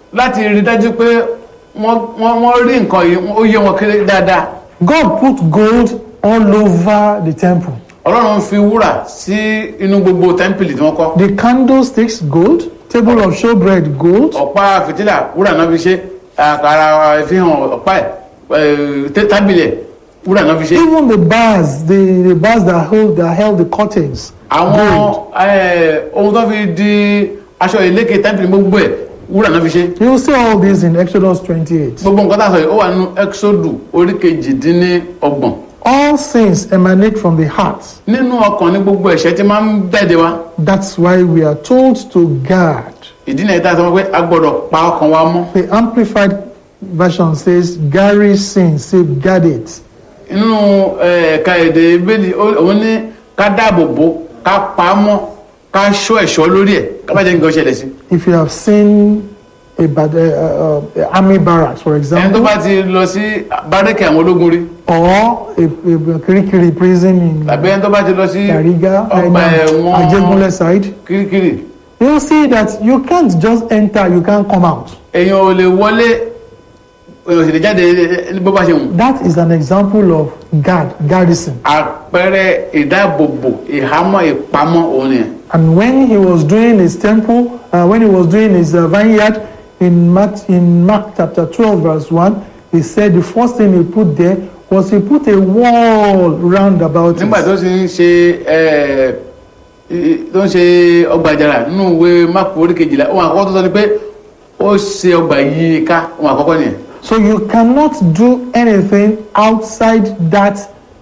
láti rí dájú pé wọ́n wọ́n wọ́n rí nǹkan yìí ó yé wọn kéré dáadáa God put gold all over the temple. ọlọ́run fi wúrà sí inú gbogbo tẹ́ḿpìlì tí wọ́n kọ́ The candlesticks, gold. Table of showbread, gold. ọ̀pá fìtílà wúrà náà fi ṣe àkàrà ìfihàn ọ̀pá ẹ̀ ẹ̀ tábìlì ẹ̀ wúrà náà fi ṣe. Even the bars, the, the bars that hold that held the curtains. àwọn gold. ẹ̀, ohun tó fi di aṣọ ìlékè tẹ́ḿpìlì gbogbo ẹ̀ wúrà náà fi ṣe. You will see all this in Exodus 28. gbogbo nǹkan tá a sọ yìí ó wà nínú exodu orí kejìdínlọ́gbọ̀n All sins emanate from the heart. nínú ọkàn ní gbogbo ẹ̀ṣẹ̀ tí máa ń bẹ̀dẹ̀ wa That's why we are told to guard. ìdí náà tá a sọ pé a gbọ́dọ̀ pa ọkàn wa mọ́ The Amplified version says, Gary sin, safeguard it. nínú ẹ̀, ẹ̀ka èdè bẹ́ẹ̀ni òun ní ká dáàbò bò ká pa á mọ́ ká ṣọ́ ẹ̀ṣọ́ lórí ẹ̀ ká bá jẹ́ nǹkan ṣẹlẹ̀ sí. If you have seen a, bad, uh, uh, uh, army barracks, for ẹni tó example, bá ti lọ sí bárẹ́kì àwọn ológun rí or a, a, a Kirikiri prison in tàbí ẹni tó bá ti lọ sí Yariga, ọgbà uh, Ajegunle side, kirikiri you'll see that you can't just enter, you can't come out. èèyàn ò lè wọlé èèyàn ò sì lè jáde bó bá ṣe wù. That is an example of guard, garrison. àpẹẹrẹ ìdáàbòbò ìhámọ́ ìpamọ́ òun nìyẹn. And when he was doing his temple, uh, when he was doing his uh, vineyard in Mark, in Mark chapter 12, verse 1, he said the first thing he put there was he put a wall round about nígbà it. tó sì ń ṣe ẹ, i- tó ń ṣe ọgbà àjàrà nínú ìwé máàpù orí kejìlá ohun àkọ́kọ́ tó sọ ni pé ó ṣe ọgbà yìí ká ohun àkọ́kọ́ nìyẹn. So you cannot do anything outside that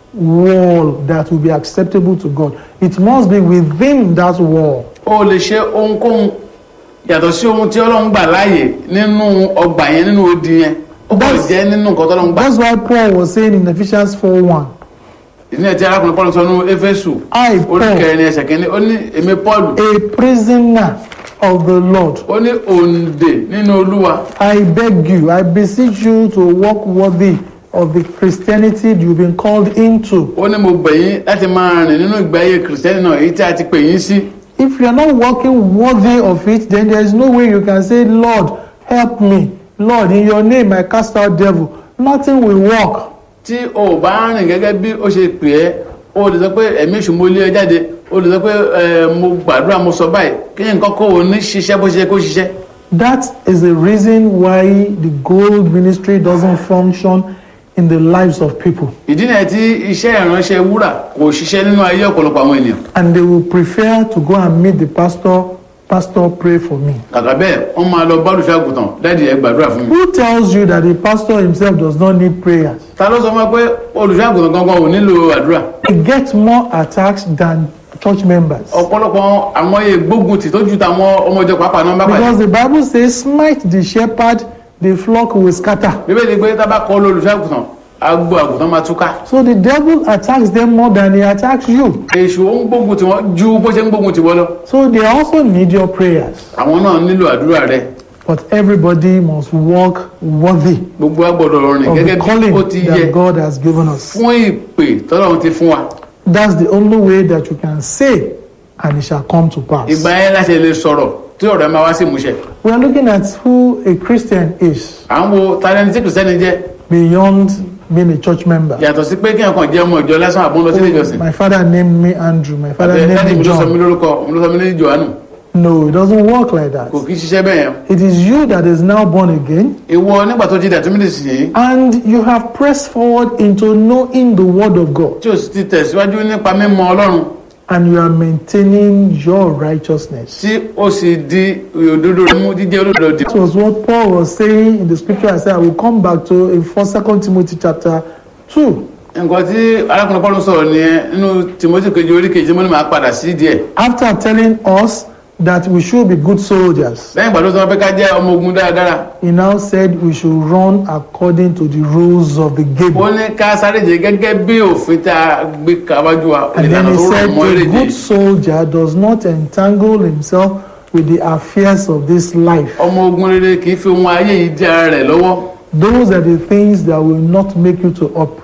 wall that will be acceptable to God. It must be within that wall. ó lè ṣe ohunkóhun yàtọ̀ sí ohun tí ọlọ́run gbà láàyè nínú ọgbà yẹn nínú odi yẹn ó kọ́ That's- jẹ́ nínú nǹkan tọ́lọ́run gbà. That's why Paul was saying in Ephesians 4 1. ìdílé tí arákùnrin paul sọ nínú éfésù I, orí Paul, kẹrin ẹsẹ̀ kínní ó ní èmi paul a prisoner of the Lord, ó ní òǹdè nínú olúwa I beg you, I beseech you to walk worthy of the Christianity you've been called into. ó ní mo bẹ̀ yín láti máa rìn nínú ìgbé ayé kìrìsìtẹ́nì náà èyí tí a ti pè yín sí. If you are not walking worthy of it, then there is no way you can say, Lord, help me. Lord, in your name I cast out devil. Nothing will work. tí o ò bá rìn gẹ́gẹ́ bí ó ṣe pè ẹ́ o lè sọ pé ẹ̀mí èṣù mo lé ẹ jáde o lè sọ pé ẹ mo gbàdúrà mo sọ báyìí kí ni nǹkan kó o ní ṣiṣẹ́ bó ṣe yẹ kó ṣiṣẹ́. That is the reason why the gold ministry doesn't function in the lives of people. ìdí nìyẹn tí iṣẹ́ ìránṣẹ́ wúrà kò ṣiṣẹ́ nínú ayé ọ̀pọ̀lọpọ̀ àwọn ènìyàn. And they will prefer to go and meet the pastor, Pastor, pray for me. kàkà bẹ́ẹ̀ wọ́n máa lọ bá olùṣọ́ àgùntàn dáàdì ẹ gbàdúrà fún mi. Who tells you that the pastor himself does not need prayers? ta ló sọ fún wa pé olùṣọ́ àgùntàn gangan ò nílò àdúrà. They get more attacks than church members. ọ̀pọ̀lọpọ̀ àwọn ìgbógun tì tó ju tàwọn ọmọ ìjọ pàápàá náà bá pàdé. Because the Bible says, smite the shepherd, the flock will scatter. bíbélì pé tá a bá kọ́ olùṣọ́ àgùntàn agbo àgùntàn máa túká. So the devil attacks them more than he attacks you. èṣù ó ń gbógun tì wọ́n ju bó ṣe ń gbógun tì wọ́n lọ. So they also need your prayers. àwọn náà nílò àdúrà rẹ. But everybody must walk worthy gbogbo wa gbọ́dọ̀ rìn of gẹ́gẹ́ the bí ó calling ti yẹ that God has given us. fún ìpè tọ́lọ́run ti fún wa. That's the only way that you can say, and it shall come to pass. ìgbà yẹn láti lè sọ̀rọ̀ tí ọ̀rọ̀ ẹ máa wá sí ìmúṣẹ. We are looking at who a Christian is à ń wo talẹ́ni tí kìrìsìtẹ́nì jẹ́ beyond being a church member. yàtọ̀ sí pé kí ẹ̀kan jẹ́ ọmọ ìjọ lásán àbọ̀ ń lọ sílé ìjọsìn. My father named me Andrew. My father Àbẹ̀ named dáàdì me mi ló sọ mí John. lórúkọ òun ló sọ mí ní Jòhánù No, it doesn't work like that. kò kí ń ṣiṣẹ́ bẹ́ẹ̀ yẹn. It is you that is now born again, ìwọ nígbà tó jí dàtú mílíọ̀nù sí yìí and you have pressed forward into knowing the Word of God, tí o sì ti tẹ̀síwájú nípa mímọ̀ Ọlọ́run and you are maintaining your righteousness. tí o sì di òdodo rẹ mú jíjẹ́ olódodo dì. That was what Paul was saying in the scripture. I said I will come back to in First Second Timothy chapter two. nǹkan tí arákùnrin Paul sọ̀rọ̀ nìyẹn nínú Timothy kejì orí kejì mo ní máa padà sí díẹ̀ After telling us that we should be good soldiers, lẹ́yìn ìgbà tó sọ pé ká jẹ́ ọmọ ogun dáradára he now said we should run according to the rules of the ó game. ní ká sáré jẹ gẹ́gẹ́ bí òfin tá a gbé káwájú wa And then ìlànà he tó rọ̀ said mọ́ a eréje good soldier does not entangle himself with the affairs of this life. ọmọ ogun rere kì í fi ohun ayé yìí di ara rẹ̀ lọ́wọ́ Those are the things that will not make you to operate